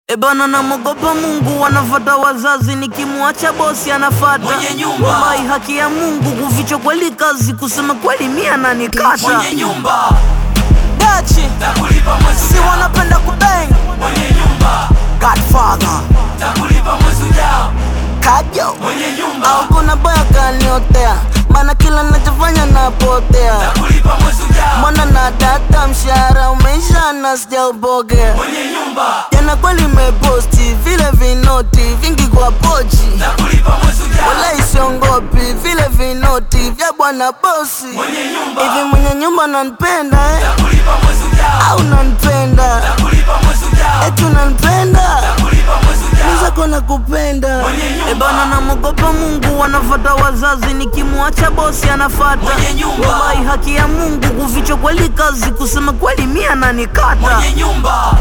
Ebana namogopa Mungu, wanafata wazazi, nikimwacha bosi anafata Mwenye nyumba. Wallahi, haki ya Mungu, kuficha kweli kazi, kusema kweli mia nanikata mwenye nyumba dachi takulipa mwezi si ujao, wanapenda kubeng mwenye nyumba Godfather takulipa mwezi ujao, kajo mwenye nyumba au kuna boya kaniotea, maana kila nachofanya napotea takulipa mwezi ujao, Mbona na data mshahara umeisha na sijaupokea mwenye nyumba jana kweli meposti vile vinoti vingi kwa pochi takulipa mwezi ujao, wala isiongopi vile vinoti vya bwana bosi mwenye nyumba hivi mwenye nyumba nanipenda eh? takulipa mwezi ujao, au nanipenda takulipa mwezi ujao, eti nanipenda takulipa mwezi ujao, nizako na kupenda Mwenye nyumba. ebana namogopa Mungu wanafata wazazi nikimwacha bosi anafata Mwenye nyumba. wallahi haki ya Mungu kuficha kweli kazi kusema kweli mia nanikata mwenye nyumba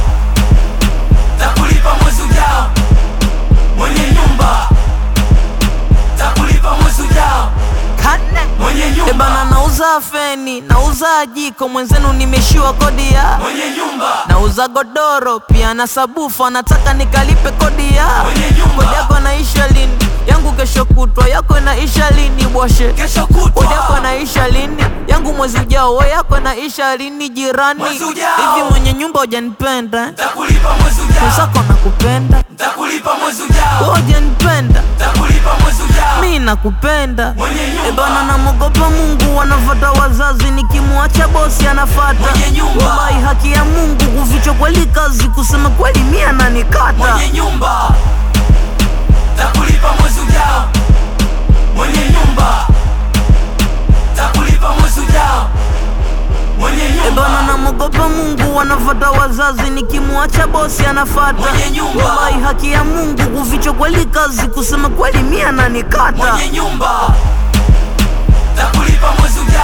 takulipa mwezi ujao, mwenye nyumba takulipa mwezi ujao, mwenye Ebana nyumba nauza feni, nauza jiko, mwenzenu nimeshiwa kodi ya mwenye nyumba nauza godoro pia na sabufu, anataka nikalipe kodi ya Mwenye nyumba. kodi yako naisha lini? Yangu kesho kutwa, yako inaisha lini? Bwashe kesho kodi yako kutwa naisha lini? Yangu mwezi ujao, we yako inaisha lini? Jirani Mwezi ujao. hivi mwenye nyumba hujanipenda eh? takulipa mwezi ujao, mwenzako nakupenda, takulipa mwezi ujao, we hujanipenda, takulipa mwezi ujao, mi nakupenda mwenye Ebana nyumba namogopa Mungu, wanafata wazazi, nikimwacha bosi anafata Mwenye nyumba. wallahi haki ya Mungu, kuficha kweli kazi, kusema kweli mia nanikata mwenye nyumba takulipa mwezi ujao, mwenye nyumba takulipa mwezi ujao, mwenye Ebana nyumba namogopa Mungu, wanafata wazazi, nikimwacha bosi anafata Mwenye nyumba. wallahi haki ya Mungu, kuficha kweli kazi, kusema kweli mia nanikata mwenye nyumba takulipa mwezi ujao